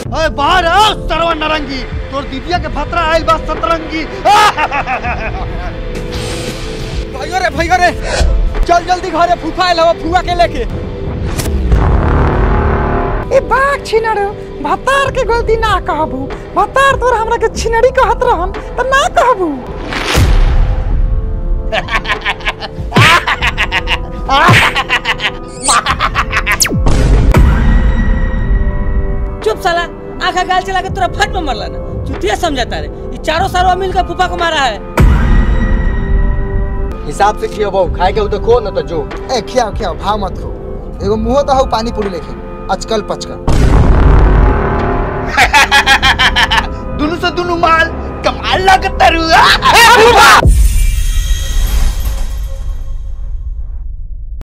अरे बाहर आओ सरवा नरंगी तोर दीदिया के भतरा आइल बा सतरंगी भैया रे भैया रे चल जल्दी घरे फूफा आइल हवा फुआ के लेके ए बाघ छिनड़ भतार के गलती ना कहबू भतार तोर हमरा के छिनड़ी कहत रहन त ना कहबू चुप साला आंखा गाल चला के तोरा फट में मरला ना चुतिया समझाता रे ये चारों सारों मिलकर फूफा को मारा है हिसाब से खियो बहु खाए के हो तो खो न तो जो ए खियाओ खियाओ भाव मत खो एगो मुंह तो हऊ पानी पूरी लेके अचकल पचकल दुनु से दुनु माल कमाल लागत तारू